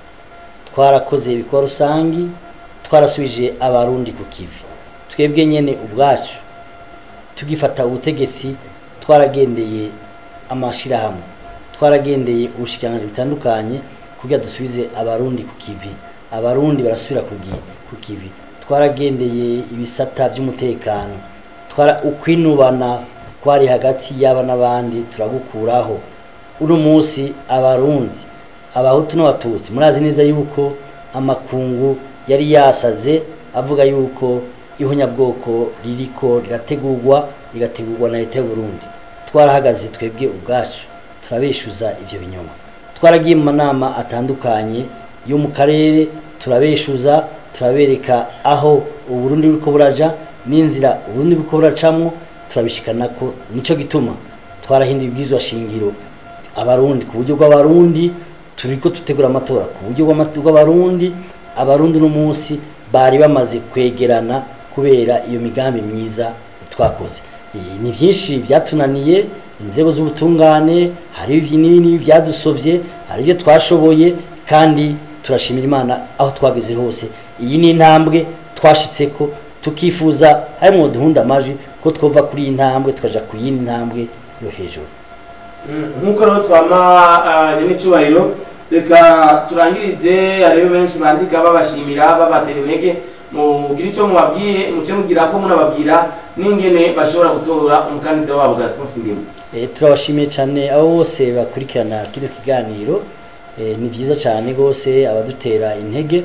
twarakoze ibikorwa rusangi twarasubije abarundi ku kivi twebwe nyine ubwacu tugifata ubutegetsi twaragendeye amashyirahamwe twaragendeye ubushikiranganji butandukanye kugira dusubize abarundi ku kivi abarundi barasubira ku kivi twaragendeye ibisata by'umutekano twara ukwinubana kwari hagati y'aba n'abandi turagukuraho uno munsi abarundi abahutu n'abatutsi murazi neza yuko amakungu yari yasaze avuga yuko ihonyabwoko ririko rirategurwa rigategurwa na leta y'uburundi twarahagaze twebwe ubwacu turabeshuza ivyo binyoma twaragiye mu manama atandukanye yo mu karere turabeshuza turabereka aho uburundi buriko buraja n'inzira uburundi buriko buracamwo turabishikanako nico gituma twarahinduye ibwirizwa shingiro abarundi ku buryo bw'abarundi turiko dutegura amatora ku buryo bw'abarundi abarundi no munsi bari bamaze kwegerana kubera iyo migambi myiza twakoze ni byinshi byatunaniye inzego z'ubutungane hari n'ibindi byadusovye hari ibyo twashoboye kandi turashimira imana aho twageze hose iyi ni intambwe twashitseko tukifuza harimwo duhunda amaji ko twova kuri iyi ntambwe tukaja ku yindi ntambwe yo hejuru nk'uko rero twama nyenicubahiro reka turangirize hariho benshi bandika babashimira babatera intege mugire icyo mubabwiye muce mugira ko munababwira n'ingene bashobora gutora umukandida wabo gaston singema turabashimiye cyane abo bose bakurikirana kino kiganiro ni byiza cyane rwose abadutera intege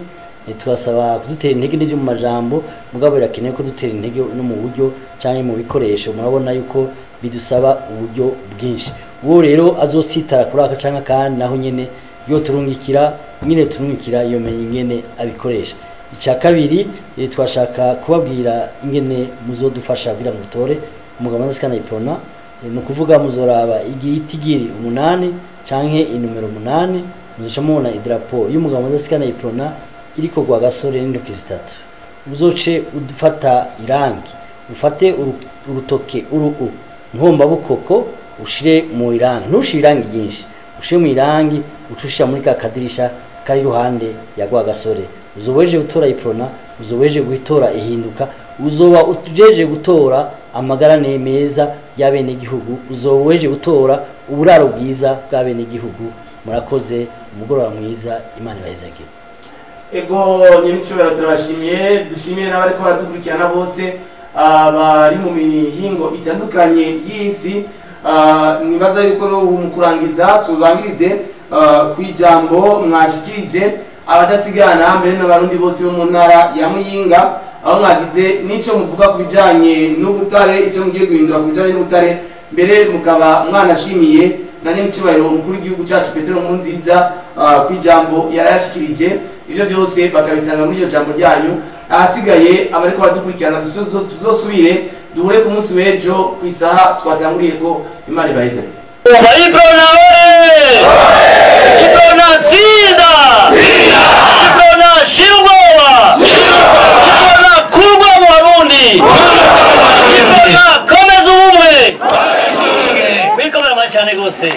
Eh, twasaba kudutera intege n'ivyo mu majambo mugabo birakenewe ko dutera intege no mu buryo canke mu bikoresho murabona yuko bidusaba uburyo bwinshi uwo rero azositara kuri aka canke kandi naho nyene yo turungikira nyine turungikira iyo menye ingene abikoresha icya kabiri eh, twashaka kubabwira ingene muzodufasha kugira ngo mutore umugabo maze iprona Eh, ni ukuvuga muzoraba igitigiri umunani canke inomero umunani muzoca mubona idarapo y'umugabo maze iprona iriko gwa gasore n'intoki zitatu uzoce ufata irangi ufate uru- urutoke uru nkomba bukoko ushire mu irangi ntushire irangi ryinshi ushire mu irangi ucushira muri ka kadirisha kari iruhande ya gwa gasore uzoba wejeje gutora iprona uzoba wejeje gutora ihinduka uzoba ujeje gutora amagarane meza y'abenegihugu uzoba wejeje gutora uburaro bwiza bw'abenegihugu murakoze umugoroba mwiza imana ibahezagire ego nyir'icyubahiro turabashimiye dushimiye n'abariko baradukurikirana bose ah, bari mu mihingo itandukanye y'isi Ah, nibaza yuko rero ubu mu kurangiza turangirize ah, ku ijambo mwashikirije abadasigana mbere n'abarundi bose bo mu ntara ya muyinga aho mwagize n'icyo muvuga ku bijyanye n'ubutare icyo mugiye guhindura ku bijyanye n'ubutare mbere mukaba mwanashimiye na nyir'icyubahiro umukuru w'igihugu cyacu petero nkurunziza ah, ku ijambo yarayashikirije ibyo byose bakabisanga muri iryo jambo ryanyu ahasigaye abariko badukurikirana tuzo- tuzosubire duhure ku munsi w'ejo ku isaha twatanguriye ko imana ibahezanye Umva Iprona we! Iprona tsinda! Iprona shira ubwoba! Iprona kurwa mu Barundi! Iprona komeza ubumwe! Wikomera amashyi cyane rwose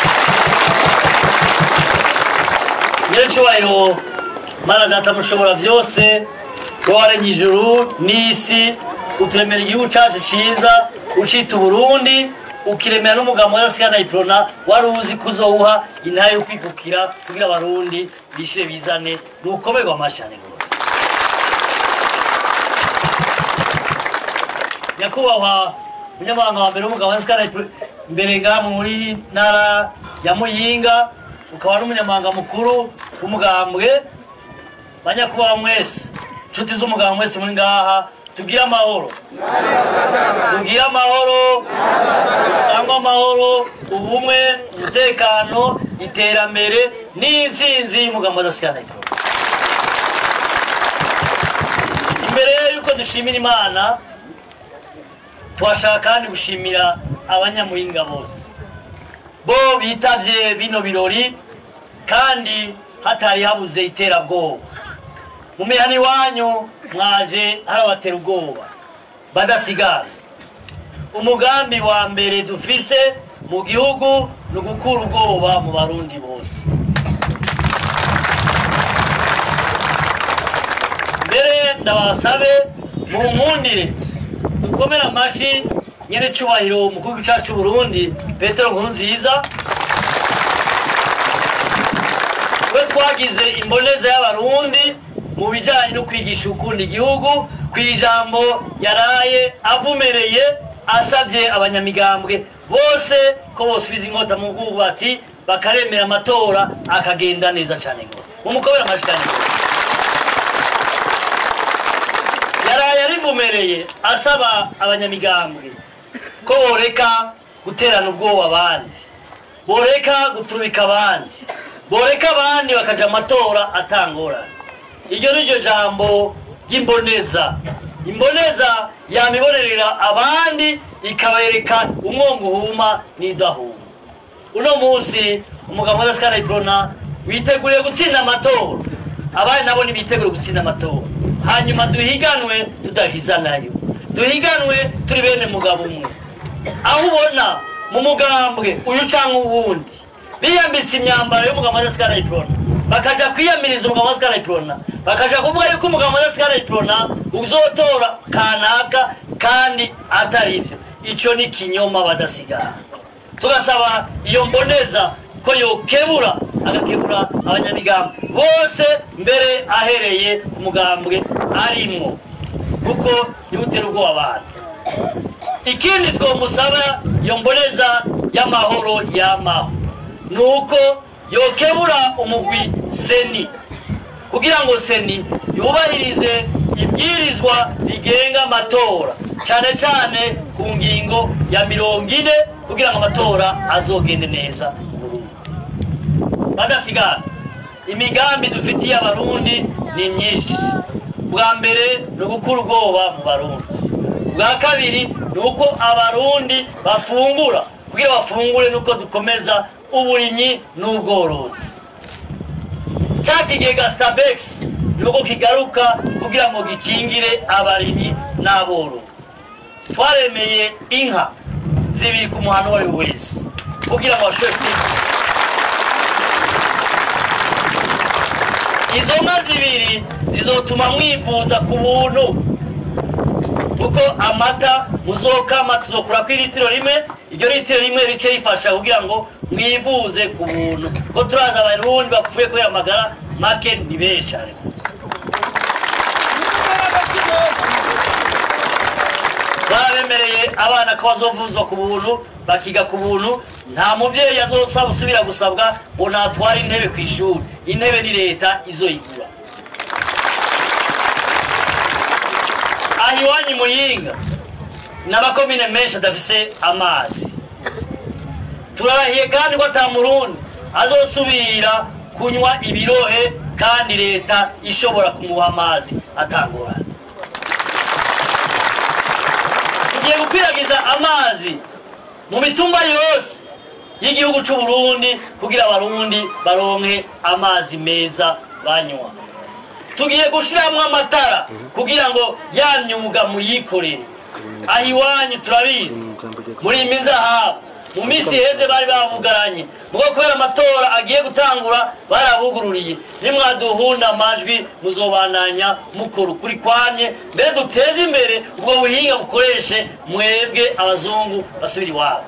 nyir'icyubahiro mana data mushobora byose wowe waremye ijuru n'isi uturemera igihugu cyacu cyiza ucita uburundi ukiremera n'umugambi w'adasigana iprona wari uzi ko uzowuha intara yo kwikukira kugira abarundi bishire bizane ni ukomerwa amashyi cyane rwose nyakubahwa umunyamabanga wa mbere w'umugabo w'adasigana mbere ngaha muri ntara ya muyinga ukaba n'umunyamabanga mukuru w'umugambwe banyakubahwa mwese inshuti z'umugabo mwese muri ngaha tugire amahoro tugire amahoro dusangwe amahoro ubumwe umutekano iterambere n'intsinzi y'umugambi w'adasigana imbere y'uko dushimira imana twashaka kandi gushimira abanyamuhinga bose bo bitavye bino birori kandi hatari habuze iterabwoba mu mihana iwanyu mwaje harabatera ubwoba badasigana umugambi wa mbere dufise mu gihugu ni ugukura ubwoba mu barundi bose mbere ndabasabe munkundire dukomere amashi nyene cubahiro umukuru w'igihugu cacu c'uburundi petero nkurunziza we twagize imboneza y'abarundi mu bijanye no kwigisha ukunda igihugu ku ijambo yaraye avumereye asavye abanyamigambwe bose ko bosubiza inkota mu bwubati bakaremera amatora akagenda neza cane gose mumukobera amashi cane gose yaraye arivumereye asaba abanyamigambwe ko boreka guterana ubwoba abandi boreka guturika abandi boreka abandi bakaja amatora atangorana iryo ni ryo jambo ry'imboneza imboneza yamibonerera abandi ikabereka umwongo uhuma n'idahuma uno munsi umugabo wa dasikana ibrona witeguriye gutsinda amatora abandi nabo ntibitegure gutsinda amatora hanyuma duhiganwe tudahizanayo duhiganwe turi bene mugabo umwe aho ubona mu mugambwe uyu cyangwa uwundi biyambitse imyambaro y'umugabo wa dasikana ibrona bakaja kwiyamiriza umugabo wa dasikana ibrona bakaja kuvuga yuko umugabo wa dasikana ibrona uzotora kanaka kandi atari ivyo ico ni kinyoma badasigana tugasaba iyo mboneza ko yokebura agakebura abanyamigambi bose mbere ahereye ku mugambwe arimwo kuko niwe utera ubwoba abantu ikindi twomusaba iyo mboneza y'amahoro yamaho ni uko yokebura umugwi seni kugira ngo seni yubahirize ibwirizwa rigenga amatora cyane cyane ku ngingo ya mirongo ine kugira ngo amatora azogende neza mu burundi badasigana imigambi dufitiye abarundi ni myinshi bwa mbere ni ugukura ubwoba mu barundi bwa kabiri ni uko abarundi bafungura kugira bafungure nuko dukomeza uburimyi n'ubworozi cya kigega stabex ni uko kigaruka kugira ngo gikingire abarimyi n'aborozi twaremeye inka zibiri ku muhano uwo ari we wese kugira ngo bashobore kwiga izo nka zibiri zizotuma mwivuza ku buntu kuko amata muzokama tuzokura ku litiro rimwe iryo litiro rimwe rice rifasha kugira ngo mwivuze ku buntu ko turaza abarundi bapfuye kubera amagara make ni benshi cyane rwose barabemereye abana ko bazovuzwa ku buntu bakiga ku buntu nta muvyeyi azosaba usubira gusabwa ngo natware intebe ku ishuri intebe ni leta izoyigura aha iwanyu muyinga n'amakomine menshi adafise amazi turahiye kandi ko ata murundi azosubira kunywa ibirohe kandi leta ishobora kumuha amazi atangorana tugiye gukwiragiza amazi mu mitumba yose y'igihugu cy'u Burundi kugira abarundi baronke amazi meza banywa tugiye gushyiramo amatara kugira ngo ya myuga muyikorere aho iwanyu turabizi muri iyi minzahabu mu minsi iheze bari bavugaranye mugo kubera amatora agiye gutangura barabugururiye nimwaduhunda amajwi muzobananya mukora ukuri kwanye mbere duteze imbere ubwo buhinga bukoreshe mwebwe abazungu basubira iwabo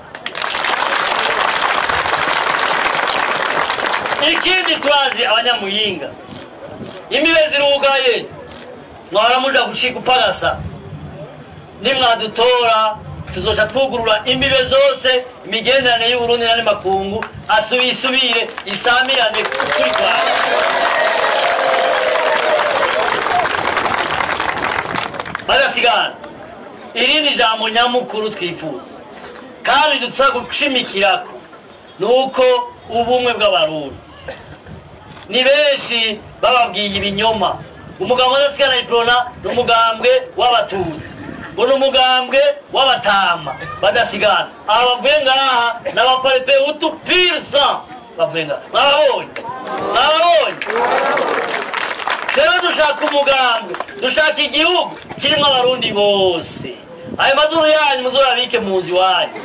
ikindi turazi abanyamuyinga imbibe zirugaye mwahora muja gucika upagasa nimwadutora tuzoca twugurura imbibe zose imigenderanire y'uburundi n'andi makungu asubi isubire isamirane kuri rwanda badasigana irindi jambo nyamukuru twifuza kandi dusa gushimikirako ni uko ubumwe bw'abarundi ni benshi bababwiye ibinyoma umugambwe udasigana iprona ni umugambwe w'abatuzi ngo ni umugambwe w'abatama badasigana aba bavuye ngaha ni abaparepe utu pirisa bavuye ngaha mwababonye mwababonye rero dushaka umugambwe dushaka igihugu kirimo abarundi bose ayo mazuru yanyu muzurabike mu nzu iwanyu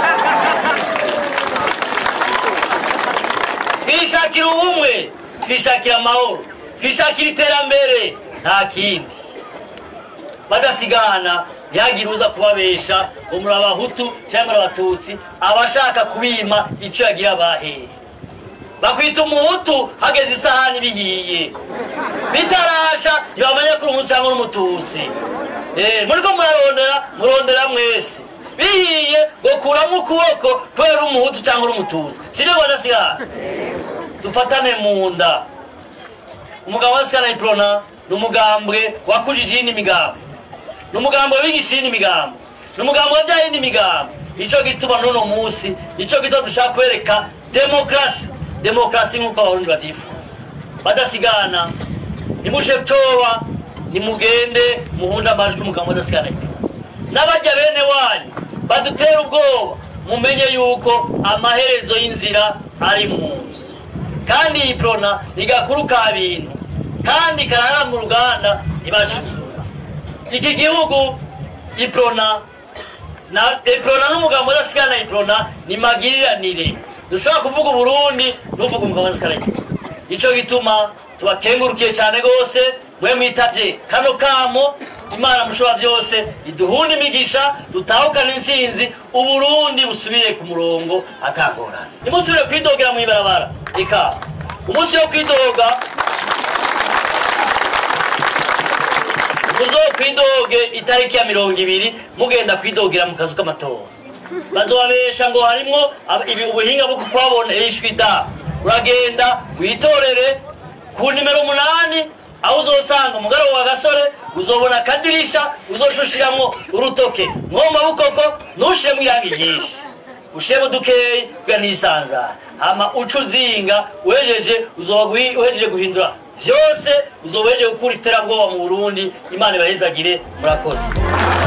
twishakira ubumwe twishakira amahoro twishakira iterambere nta kindi badasigana ntihagire uza kubabesha ngo muri abahutu cyangwa muri abatutsi abashaka kubima icyo yagira abahere bakwita umuhutu hageze isahani bihiye bitarasha ntibamenya ko uri umuhutu cyangwa uri umututsi Eh, muriko murarondera murondera mwese bihiye ngo kuramo ukuboko kubera uri umuhutu cyangwa uri umututsi sibyo badasigana dufatane mu nda umugabo wa sikana iprona ni umugambwe wakujije iyindi migambo ni umugambwe wigisha iyindi migambo ni umugambwe wabyaye iyindi migambo nicyo gituma n'uno munsi nicyo gituma dushaka kwereka demokarasi demokarasi nk'uko abarundi batifuza badasigana nimushe coba nimugende muhunde amajwi umugambwe wadasigana iprona n'abajya bene wanyu badutera ubwoba mumenye yuko amaherezo y'inzira ari mu nzu kandi iyi prona ni gakuru ka bintu kandi karara mu ruganda ntibacuzura iki gihugu iprona na iprona n'umugabo udasigana iprona ni magiriranire dushobora kuvuga uburundi n'uvuga umugabo udasigana iprona nicyo gituma tubakengurukiye cyane rwose mwe mwitavye kano kamo imana mushobora byose iduhunda imigisha dutahukana intsinzi uburundi busubire ku murongo atangorana nimusubire kwidogera mu ibarabara ika umunsi wo kwidoga muzokwidoge itariki ya mirongo ibiri mugenda kwidogera mu kazu k'amatora bazobabesha ngo harimwo ab- ibi- ubuhinga bwo kukwabona ishwi da uragenda witorere ku nimero umunani aho uzosanga umugaragu wa gasore uzobona akadirisha uzoshushiramwo urutoke mwo mu mabukoko ntushiremo irangi ryinshi ushiremo dukeyi kugira nisanzara hama uca uzinga uhejeje uzoba guhi- uhejeje guhindura vyose uzoba uhejeje gukura iterabwoba mu burundi imana ibahezagire murakoze